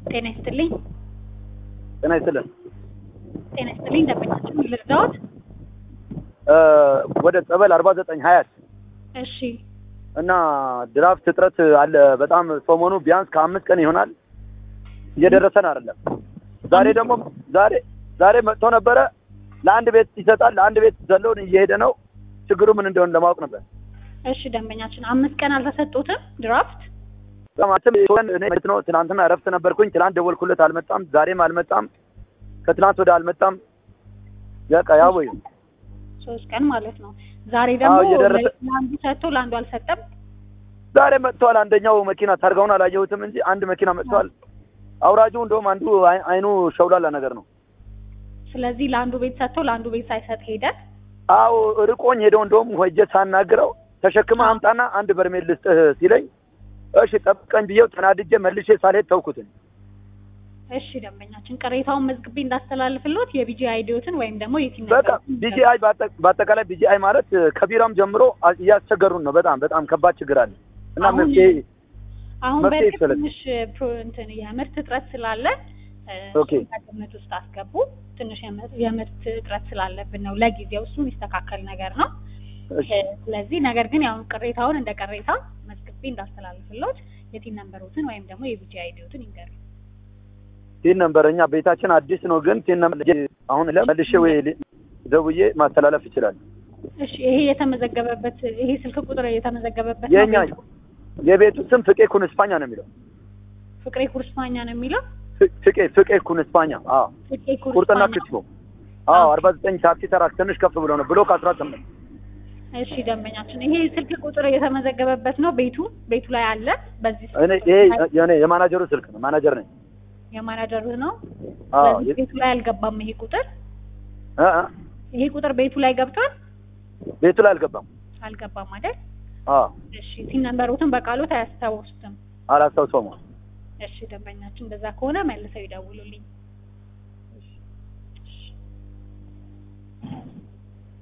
ጤና ይስጥልኝ። ጤና ይስጥልን። ጤና ይስጥልኝ። ደንበኛችን ልርዳዎት? እ ወደ ጸበል አርባ ዘጠኝ ሀያት እሺ እና ድራፍት እጥረት አለ በጣም ሰሞኑ ቢያንስ ከአምስት ቀን ይሆናል እየደረሰን አይደለም። ዛሬ ደግሞ ዛሬ ዛሬ መጥቶ ነበረ ለአንድ ቤት ይሰጣል ለአንድ ቤት ዘለውን እየሄደ ነው። ችግሩ ምን እንደሆነ ለማወቅ ነበር። እሺ ደንበኛችን አምስት ቀን አልተሰጡትም ድራፍት? ማለትም እኔ ማለት ነው ትናንትና እረፍት ነበርኩኝ። ትናንት ደወልኩለት አልመጣም። ዛሬም አልመጣም። ከትናንት ወደ አልመጣም። በቃ ያው ወይ ሶስት ቀን ማለት ነው። ዛሬ ደግሞ አዎ፣ እየደረሰ- ለአንዱ ሰጥቶ ለአንዱ አልሰጠም። ዛሬ መጥቷል። አንደኛው መኪና ታርጋውን አላየሁትም እንጂ አንድ መኪና መጥቷል። አውራጁ እንደውም አንዱ አይ- አይኑ ሸውላላ ነገር ነው። ስለዚህ ለአንዱ ቤት ሰጥቶ ለአንዱ ቤት ሳይሰጥ ሄደ። አዎ ርቆኝ ሄደው እንደውም ሆጀ ሳናግረው ተሸክመ አምጣና አንድ በርሜል ልስጥህ ሲለኝ እሺ ጠብቀኝ ብዬው ተናድጄ መልሼ ሳልሄድ ተውኩትን። እሺ ደንበኛችን ቅሬታውን መዝግቤ እንዳስተላልፍሎት የቢጂ አይዲዮትን ወይም ደግሞ የቲም በቃ ቢጂአይ በአጠቃላይ ቢጂአይ ማለት ከቢራም ጀምሮ አ- እያስቸገሩን ነው። በጣም በጣም ከባድ ችግር አለ እና አሁን መፍትሄ አሁን መፍትሄ በእርግጥ ይፈለግ። ትንሽ ፕሮ- እንትን የምርት እጥረት ስላለ እ፣ ኦኬ። እሱን ከግምት ውስጥ አስገቡ። ትንሽ የምር- የምርት እጥረት ስላለብን ነው ለጊዜው እሱ የሚስተካከል ነገር ነው። እሺ እ፣ ስለዚህ ነገር ግን ያው ቅሬታውን እንደ ቅሬታ መዝግቤ እንዳስተላልፍሎት የቲም ነንበሮትን ወይም ደግሞ የቢጂ አይዲዮትን ይንገሩ። ቲን ነበር እኛ ቤታችን አዲስ ነው፣ ግን ቲን ነበር አሁን መልሼ ወይ ሊ- ደውዬ ማስተላለፍ ይችላል። እሺ ይሄ የተመዘገበበት ይሄ ስልክ ቁጥር የተመዘገበበት ነው የኛ ቤቱ? የቤቱ ስም ፍቄ ኩን እስፓኛ ነው የሚለው። ፍቅሬ ኩርስፓኛ ነው የሚለው ፍ- ፍቄ ፍቄ ኩን እስፓኛ። አዎ ፍቅሬ ቁርጥና ኩርስፓኛ ክትፎ። አዎ አርባ ዘጠኝ ታክሲ ተራክ ትንሽ ከፍ ብሎ ነው ብሎክ አስራ ስምንት እሺ ደንበኛችን ይሄ ስልክ ቁጥር የተመዘገበበት ነው ቤቱ ቤቱ ላይ አለ በዚህ ስልክ እኔ ቁጥር ይሄ ላይ የኔ የማናጀሩ ስልክ ነው። ማናጀር ነኝ። የማናጀሩ ነው አዎ ስለዚህ ቤቱ ላይ አልገባም ይሄ ቁጥር እ እ ይሄ ቁጥር ቤቱ ላይ ገብቷል ቤቱ ላይ አልገባም። አልገባም አይደል አዎ እሺ ሲን ነንበሮትን በቃሎት አያስታውሱትም አላስታውሰውም። እሺ ደንበኛችን እንደዛ ከሆነ መልሰው ይደውሉልኝ